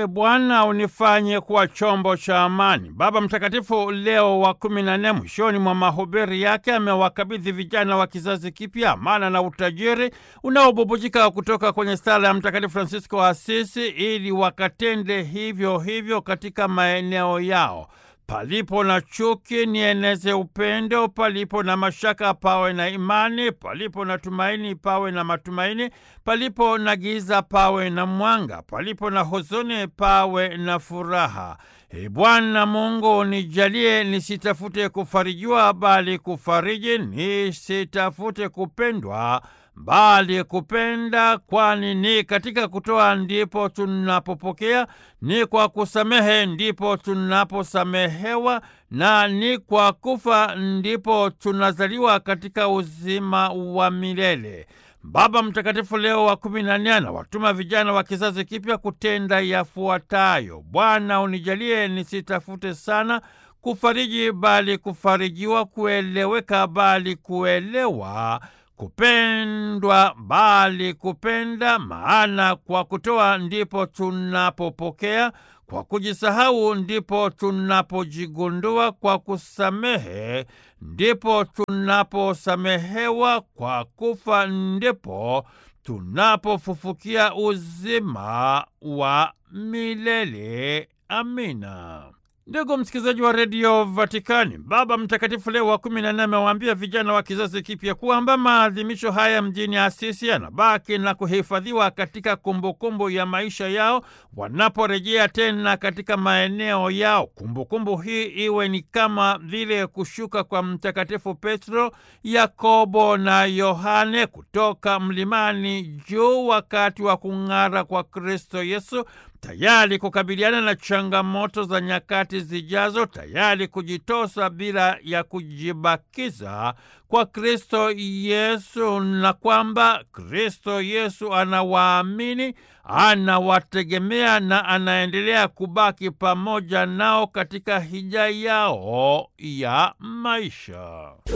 E Bwana, unifanye kuwa chombo cha amani. Baba Mtakatifu Leo wa kumi na nne mwishoni mwa mahubiri yake amewakabidhi vijana wa kizazi kipya amana na utajiri unaobubujika kutoka kwenye sala ya Mtakatifu Francisco wa Asisi ili wakatende hivyo hivyo katika maeneo yao. Palipo na chuki nieneze upendo, palipo na mashaka pawe na imani, palipo na tumaini pawe na matumaini, palipo na giza pawe na mwanga, palipo na huzuni pawe na furaha. E Bwana Mungu, nijalie nisitafute kufarijiwa, bali kufariji, nisitafute kupendwa bali kupenda, kwani ni katika kutoa ndipo tunapopokea, ni kwa kusamehe ndipo tunaposamehewa, na ni kwa kufa ndipo tunazaliwa katika uzima wa milele. Baba Mtakatifu Leo wa kumi na nne anawatuma vijana wa kizazi kipya kutenda yafuatayo: Bwana, unijalie nisitafute sana kufariji, bali kufarijiwa, kueleweka, bali kuelewa kupendwa bali kupenda, maana kwa kutoa ndipo tunapopokea, kwa kujisahau ndipo tunapojigundua, kwa kusamehe ndipo tunaposamehewa, kwa kufa ndipo tunapofufukia uzima wa milele. Amina. Ndugu msikilizaji wa redio Vatikani, Baba Mtakatifu Leo wa kumi na nne amewaambia vijana wa kizazi kipya kwamba maadhimisho haya mjini Asisi yanabaki na kuhifadhiwa katika kumbukumbu kumbu ya maisha yao wanaporejea tena katika maeneo yao. Kumbukumbu kumbu hii iwe ni kama vile kushuka kwa Mtakatifu Petro, Yakobo na Yohane kutoka mlimani juu wakati wa kung'ara kwa Kristo Yesu, tayari kukabiliana na changamoto za nyakati zijazo, tayari kujitosa bila ya kujibakiza kwa Kristo Yesu, na kwamba Kristo Yesu anawaamini, anawategemea na anaendelea kubaki pamoja nao katika hija yao ya maisha.